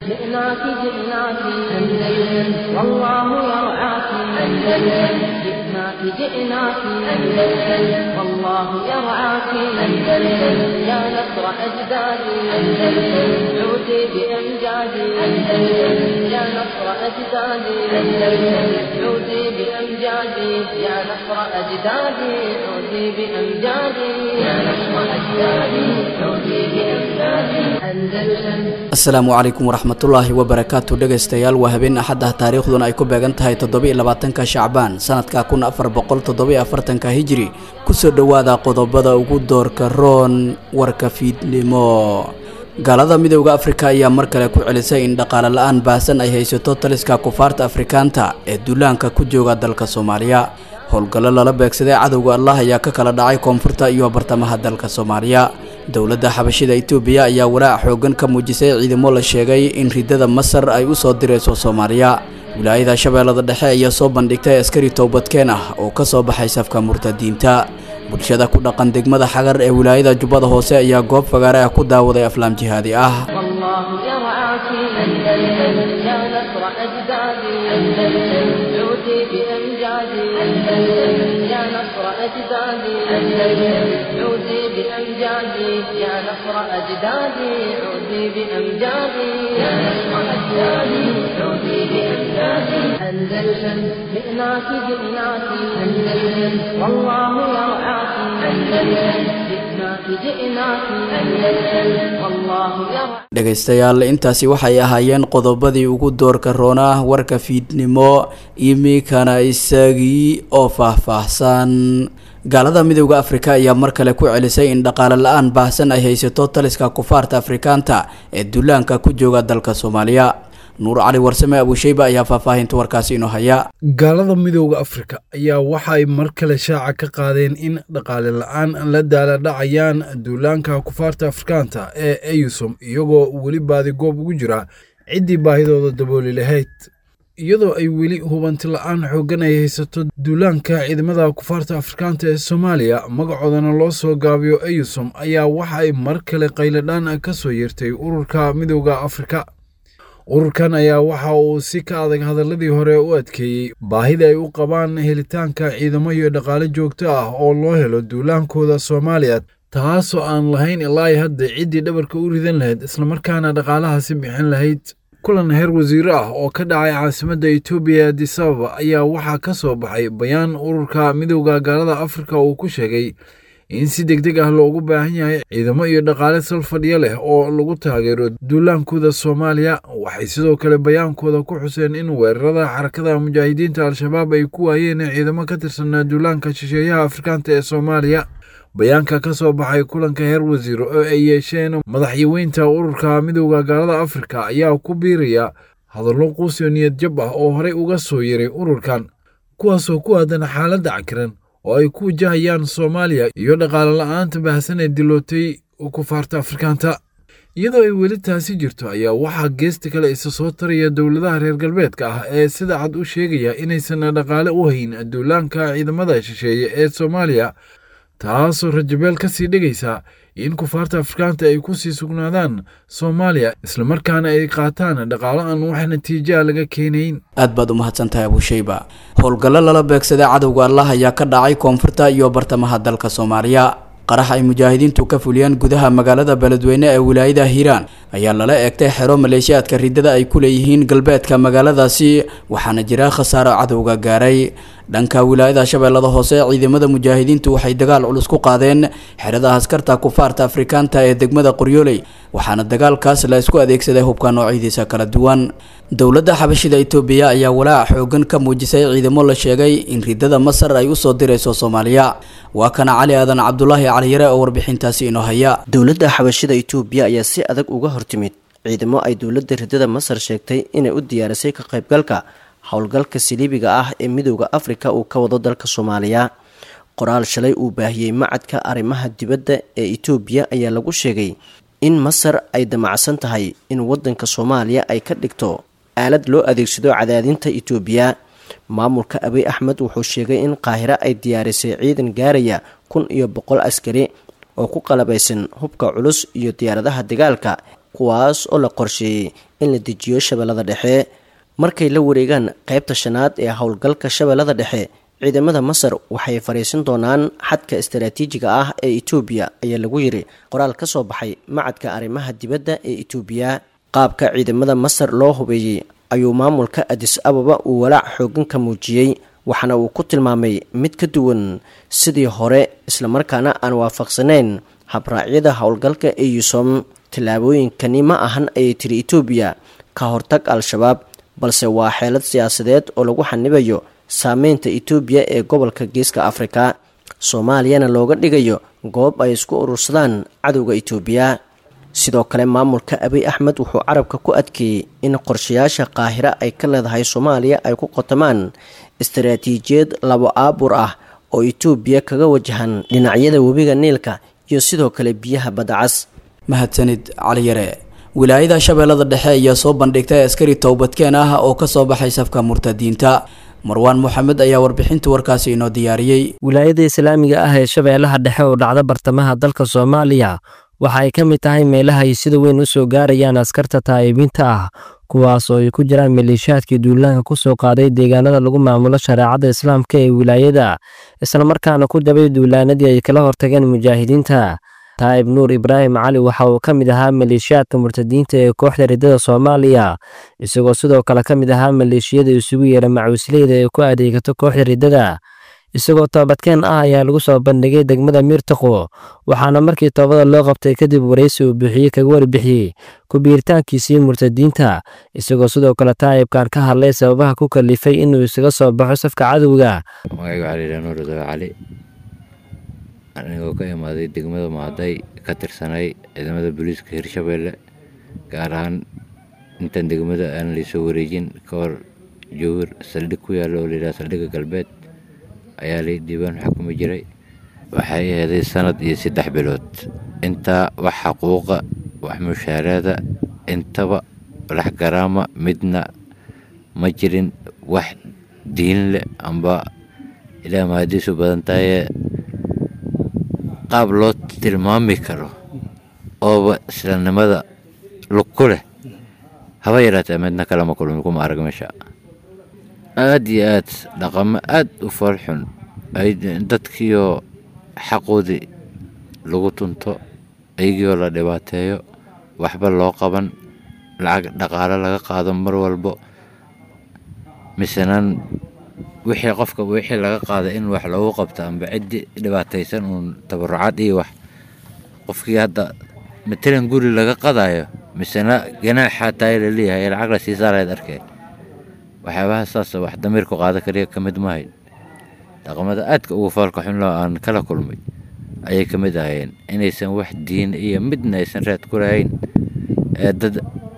جئناك جئناك أندلس والله يرعاك أندلس جئناك جئناك أندلس والله يرعاك أندلس يا نصر أجدادي أندلس عودي بأمجادي أندلس يا نصر أجدادي أندلس عودي بأمجادي يا نصر أجدادي عودي بأمجادي يا نصر أجدادي عودي بأمجادي أندلس asalaamu calaykum waraxmatullaahi wabarakaatu dhegaystayaal waa habeen axad ah taariikhduna ay ku beegan tahay toddobiiy labaatanka shacbaan sanadka kun afar boqol toddobiiy afartanka hijiri kusoo dhowaada qodobada ugu doorka roon warka fiidnimo gaalada midowda afrika ayaa mar kale ku celisay in dhaqaale la-aan baahsan ay haysato taliska kufaarta afrikaanta ee duulaanka ku jooga dalka soomaaliya howlgallo lala beegsaday cadowga allah ayaa ka kala dhacay koonfurta iyo bartamaha dalka soomaaliya dowladda xabashida itoobiya ayaa walaac xoogan ka muujisay ciidamo la sheegay in ridada masar ay u soo dirayso soomaaliya wilaayada shabeellada dhexe ayaa soo bandhigtay askari towbadkeen ah oo ka soo baxay safka murtadiinta bulshada ku dhaqan degmada xagar ee wilaayada jubbada hoose ayaa goob fagaare ah ku daawaday aflaam jihaadi ah والله يرعاك أندلس يا نصر أجدادي أندلس عودي بأمجادي أندلس يا نصر أجدادي أندلس عودي بأمجادي يا نصر أجدادي عودي بأمجادي يا نصر أجدادي عودي بأمجادي أندلس جئناك جئناك أندلس والله يرعاك أندلس جئناك جئناك أندلس والله يرعاك dhegaystayaal intaasi waxay ahaayeen qodobadii ugu doorka roonaa warka fiidnimo iminkana isagii oo faahfaahsan gaalada midowda afrika ayaa mar kale ku celisay in dhaqaale la-aan baahsan ay haysato taliska kufaarta afrikaanta ee duulaanka ku jooga dalka soomaaliya nuur cali warsame abuusheyba ayaa faahfaahinta warkaasi inoo haya gaalada midowda afrika ayaa waxa ay mar kale shaaca ka qaadeen in dhaqaale la-aan la daaladhacayaan duulaanka kufaarta afrikaanta ee eyusom iyagoo weli baadigoob ugu jira ciddii baahidooda dabooli lahayd iyadoo ay weli hubanti la-aan xooggan ay haysato duulaanka ciidamada kufaarta afrikaanta ee soomaaliya magacoodana loo soo gaabiyo eyusom ayaa waxa ay mar kale qayladhaan ka soo yeertay ururka midowda afrika ururkan ayaa waxa uu si ka adag hadaladii hore u adkeeyey baahida ay u qabaan helitaanka ciidamo iyo dhaqaale joogto ah oo loo helo duulaankooda soomaaliya taasoo aan lahayn ilaa hadda ciddii dhabarka u ridan lahayd islamarkaana dhaqaalahaasi bixin lahayd kulan heer wasiiro ah oo ka dhacay caasimadda etoobiya adisababa ayaa waxaa ka soo baxay bayaan ururka midowda gaalada afrika uu ku sheegay in si deg deg ah loogu baahan yahay ciidamo iyo dhaqaale sal fadhiyo leh oo lagu taageero duulaankooda soomaaliya waxay sidoo kale bayaankooda ku xuseen in weerarada xarakada mujaahidiinta al-shabaab ay ku waayeen ciidamo ka tirsanaa duulaanka shisheeyaha afrikaanta ee soomaaliya bayaanka ka soo baxay kulanka heer wasiiro oo ay yeesheen madaxyaweynta ururka midowda gaalada afrika ayaa ku biiraya hadallo quusyo niyad jab ah oo horey uga soo yaray ururkan kuwaasoo ku aadan xaaladda cakiran oo ay ku wajahayaan soomaaliya iyo dhaqaale la-aanta baahsan ee dilootay kufaarta afrikaanta iyadoo ay weli taasi jirto ayaa waxaa geesta kale isa soo taraya dowladaha reer galbeedka ah ee sida cad u sheegaya inaysan dhaqaale u hayn duulaanka ciidamada shisheeye ee soomaaliya taasoo rajabeel ka sii dhigaysa in kufaarta afrikaanta ay ku sii sugnaadaan soomaaliya islamarkaana ay qaataan dhaqaalo aan wax natiijaa laga keenayn aad baad u mahadsantahay abuusheyba howlgallo lala beegsaday cadowga allah ayaa ka dhacay koonfurta iyo bartamaha dalka soomaaliya qarax ay mujaahidiintu ka fuliyeen gudaha magaalada beledweyne ee wilaayada hiiraan ayaa lala eegtay xero maleeshiyaadka ridada ay ku leeyihiin galbeedka magaaladaasi waxaana jira khasaaro cadowga gaaray dhanka wilaayada shabeellada hoose ciidamada mujaahidiintu waxay dagaal culus ku qaadeen xerada askarta kufaarta afrikaanta ee degmada qoryooley waxaana dagaalkaas la isku adeegsaday hubka noocyadiisa kala duwan dowladda xabashida itoobiya ayaa walaac xoogan ka muujisay ciidamo la sheegay in ridada masar ay usoo dirayso soomaaliya waa kana cali aadan cabdulaahi caliyare oo warbixintaasi inoo haya dowladda xabashida itoobiya ayaa si adag uga hortimid ciidamo ay dowladda ridada masar sheegtay inay u diyaarisay ka qaybgalka howlgalka siliibiga ah ee midowda afrika uu ka wado dalka soomaaliya qoraal shalay uu baahiyey macadka arrimaha dibadda ee itoobiya ayaa lagu sheegay in masar ay damacsan tahay in wadanka soomaaliya ay ka dhigto aalad loo adeegsado cadaadinta itoobiya maamulka abiy axmed wuxuu sheegay in qaahiro ay diyaarisay ciidan gaaraya kun iyo boqol askari oo ku qalabaysan hubka culus iyo diyaaradaha dagaalka kuwaas oo la qorsheeyey in la dejiyo shabeellada dhexe markay la wareegaan qaybta shanaad ee howlgalka shabeellada dhexe ciidamada masar waxay fariisin doonaan xadka istaraatiijiga ah ee etoobiya ayaa lagu yiri qoraal ka soo baxay macadka arrimaha dibadda ee etoobiya qaabka ciidamada masar loo hubeeyey ayuu maamulka adis ababa uu walaac xoogan ka muujiyey waxaana uu ku tilmaamay mid ka duwan sidii hore islamarkaana aan waafaqsanayn habraacyada howlgalka eyusom tallaabooyinkani ma ahan ayay tiri etoobiya ka hortag al-shabaab balse waa xeelad siyaasadeed oo lagu xanibayo saameynta etoobiya ee gobolka geeska afrika soomaaliyana looga dhigayo goob ay isku urursadaan cadowga etoobiya sidoo kale maamulka abiy axmed wuxuu carabka ku adkeeyey in qorshayaasha qaahira ay ka leedahay soomaaliya ay ku qotamaan istaraatiijiyad labo aabur ah oo etoobiya kaga wajahan dhinacyada webiga niilka iyo sidoo kale biyaha badacas mahadsanid caliyare wilaayada shabeellada dhexe ayaa soo bandhigtay askari towbadkeen ah oo kasoo baxay safka murtadiinta marwaan moxamed ayaa warbixinta warkaasi inoo diyaariyey wilaayada islaamiga ah ee shabeellaha dhexe oo dhacda bartamaha dalka soomaaliya waxa ay ka mid tahay meelaha ay sida weyn u soo gaarayaan askarta taa'ibiinta ah kuwaas oo ay ku jiraan maleeshiyaadkii duulaanka ku soo qaaday deegaanada lagu maamulo shareecada islaamka ee wilaayada islamarkaana ku dabay duulaanadii ay kala hortageen mujaahidiinta taa'ib nuur ibraahim cali waxa uu ka mid ahaa maleeshiyaadka murtadiinta ee kooxda riddada soomaaliya isagoo sidoo kale ka mid ahaa maleeshiyada isugu yeera macuusleyda ee ku adeegato kooxda riddada isagoo toobadkeen ah ayaa lagu soo bandhigay degmada miirtaqo waxaana markii toobada loo qabtay kadib waraysi uu bixiyey kaga warbixiyey ku-biiritaankiisii murtadiinta isagoo sidoo kale taa'ibkan ka hadlay sababaha ku kalifay inuu isaga soo baxo safka cadowga anigoo ka imaaday degmada maaday ka tirsanay ciidamada booliiska hirshabeelle gaar ahaan intaan degmada aan laysoo wareejin ka hor jowhar saldhig ku yaalla oo layidhaha saldhigga galbeed ayaa lay diiwaan xukumi jiray waxay aheeday sanad iyo saddex bilood intaa wax xaquuqa wax mushaaraada intaba walax garaama midna ma jirin wax diin leh amba ilaa mahadiisu badan tahaye qaab loo tilmaami karo ooba islaamnimada lug ku leh haba yaraatee midna kalama kulmi kuma arag meesha aad iyo aad dhaqamo aad u foolxun ay dadkiioo xaqoodii lagu tunto ayagiioo la dhibaateeyo waxba loo qaban lacag dhaqaalo laga qaado mar walbo misenaan wixii qofka wixii laga qaaday in wax loogu qabto amba ciddi dhibaataysan uun tabarucaad iyo wax qofkii hadda matalan guri laga qadayo misena ganaaxaa taay laleeyahay ee lacag la sii saarayd arkeen waxyaabaha saasa wax damiirku qaada kaliya ka mid mahayn dhaqamada aadka ugu foolka xunloo aan kala kulmay ayay ka mid ahayeen inaysan wax diin iyo midna aysan raad ku lahayn ee dad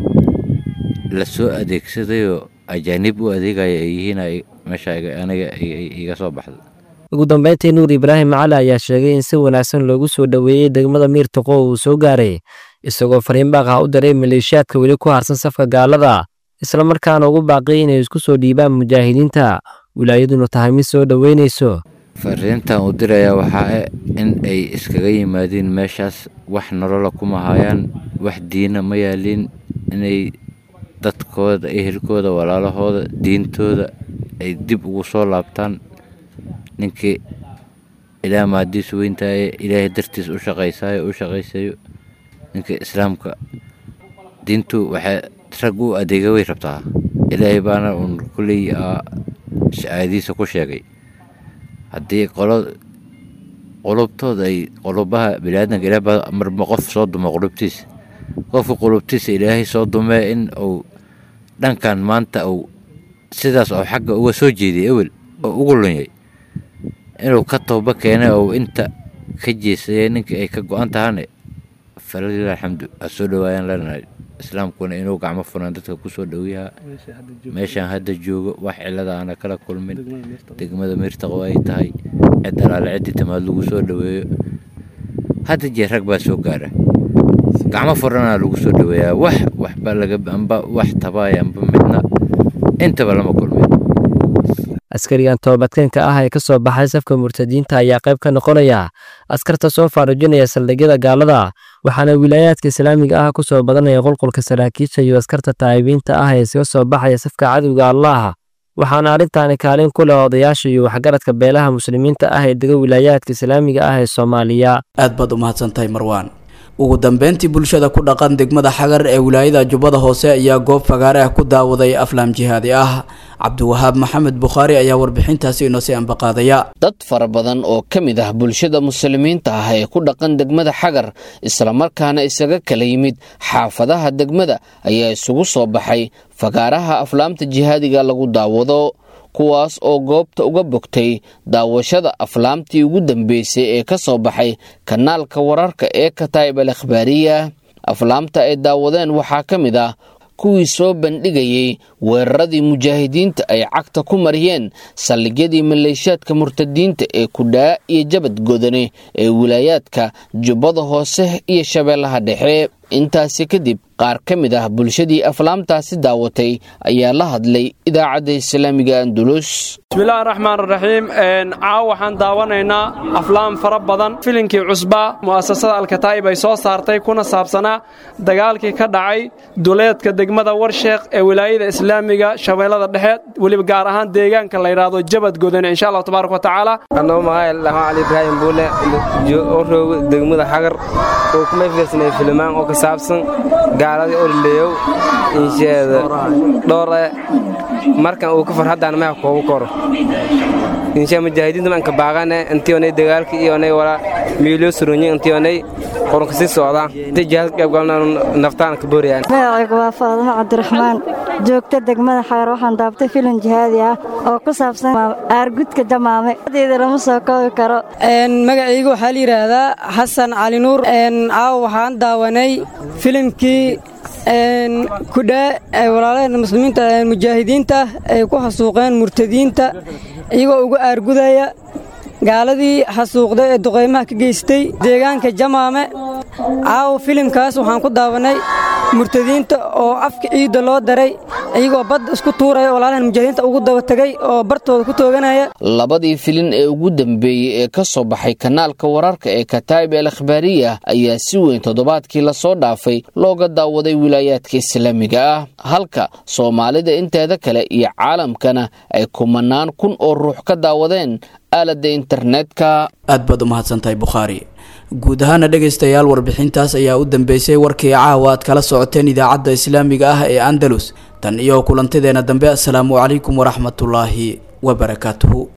la soo adeegsadayoo ajaanib u adeegaya ay yihiin meesha aniga iga soo baxda ugu dambeyntii nuur ibraahim cali ayaa sheegay in si wanaagsan loogu soo dhoweeyey degmada miirtaqo uu soo gaaray isagoo fariin baaqah u diray maleeshiyaadka weli ku harsan safka gaalada islamarkaana ugu baaqiyay inay isku soo dhiibaan mujaahidiinta wilaayaduna tahay mid soo dhoweynayso fariintan uu dirayaa waxaa in ay iskaga yimaadiin meeshaas wax nolola kuma hayaan wax diina ma yaaliin inay dadkooda ehelkooda walaalahooda diintooda ay dib ugu soo laabtaan ninkii ilaa maadiisu weyntaye ilaahay dartiis u shaqaysaayo u shaqaysayo ninka islaamka diintu waxay rag u adeega way rabtaa ilaahay baana uun kulley shacaadiisa ku sheegay haddii qolo qulubtooda ay qulubaha biniaadanka ilaah baa marba qof soo dumo qulubtiisa qofka qulubtiisa ilaahay soo dumee in uu dhankan maanta uu sidaas oo xagga uga soo jeediyay ewel oo ugu lunyay inuu ka tooba keenay oo inta ka jeesayay ninkii ay ka go-an tahane falalilah alxamdu ha soo dhawaayaan leenahay islaamkuna inuu gacmo furan dadka ku soo dhowyaha meeshaan hadda joogo wax cilada aana kala kulmin degmada miirtaqo ay tahay cid alaale ciddii tamaad lagu soo dhoweeyo hadda jeer rag baa soo gaara gacmo furanaa lagu soo dhoweeyaa wax waxba laga amba wax tabaaya amba midna intaba lama kulmin askarigan toobadkeenka ah ee ka soo baxay safka murtadiinta ayaa qayb ka noqonaya askarta soo faarujinaya saldhigyada gaalada waxaana wilaayaadka islaamiga ah ku soo badanaya qulqulka saraakiisha iyo askarta taa'ibiinta ah ee iskaga soo baxaya safka cadowga allaah waxaana arrintaani kaalin ku leh odayaasha iyo waxgaradka beelaha muslimiinta ah ee dega wilaayaadka islaamiga ah ee soomaaliya aad baad u mahadsantahay marwaan ugu dambeyntii bulshada ku dhaqan degmada xagar ee wilaayada jubbada hoose ayaa goob fagaare ah ku daawaday aflaam jihaadi ah cabdiwahaab maxamed bukhaari ayaa warbixintaasi inoo sii ambaqaadaya dad fara badan oo ka mid ah bulshada muslimiinta ah ee ku dhaqan degmada xagar islamarkaana isaga kala yimid xaafadaha degmada ayaa isugu soo baxay fagaaraha aflaamta jihaadiga lagu daawado kuwaas oo goobta uga bogtay daawashada aflaamtii ugu dambeysay ee ka soo baxay kanaalka wararka ee kataa'ib al akhbaariya aflaamta ay daawadeen waxaa ka mid ah kuwii soo bandhigayey weeraradii mujaahidiinta ay cagta ku mariyeen saldhigyadii maleeshiyaadka murtadiinta ee kudhaa iyo jabad godane ee wilaayaadka jubbada hoose iyo shabeellaha dhexe intaasi kadib qaar ka mid ah bulshadii aflaamtaasi daawatay ayaa la hadlay idaacadda islaamiga andulus bismillahi raxmaan raxiim caaw waxaan daawanaynaa aflaam fara badan filinkii cusbaa mu'asasada alkataa'ib ay soo saartay kuna saabsanaa dagaalkii ka dhacay duleedka degmada warsheekh ee wilaayada islaamiga shabeellada dhexe weliba gaar ahaan deegaanka la yidhaahdo jabad godane insha allahu tabaaraka wa tacaala anoo magaca dhahaan cali ibraahim buule oo roogo degmada xagar oo kuma fiirsanay filimaan oo ka saabsan gaaladii orleeyow insheeda dhoore markan uu ka farhaddaan maha koogu koro insha mujaahidiinta manka baaqane intii onay dagaalka iyo onay wala miiloo suronyi intii onay qoronka sii socdaan intii jihaad qayb galna naftaan ka booriyaan magacaygu waa faadimo cabdiraxmaan joogta degmada xagar waxaan daabtay filim jihaadi ah oo ku saabsan aargudka jamaame deeda lama soo koobi karo magacaygu waxaa la yidhaahdaa xasan cali nuur caaw waxaan daawanay filimkii kudhaa walaalaheen muslimiinta mujaahidiinta ay ku xasuuqeen murtadiinta iyagoo uga aargudaya gaaladii xasuuqda ee duqaymaha ka geystay deegaanka jamaame caawa filimkaas waxaan ku daawanay murtadiinta oo afka ciidda loo daray iyagoo badda isku tuuraya walaalahan mujaahidiinta ugu daba tegay oo bartooda ku tooganaya labadii filin ee ugu dambeeyey ee ka soo baxay kanaalka wararka ee kataa'ib al akhbaariya ayaa si weyn toddobaadkii lasoo dhaafay looga daawaday wilaayaadka islaamiga ah halka soomaalida inteeda kale iyo caalamkana ay kumanaan kun oo ruux ka daawadeen aaladda internetka aad baad u mahadsantahay bukhaari guud ahaana dhegaystayaal warbixintaas ayaa u dambeysay warkii caawa aad kala socoteen idaacadda islaamiga ah ee andalus tan iyo kulantadeena dambe asalaamu calaykum waraxmatullaahi wabarakaatuhu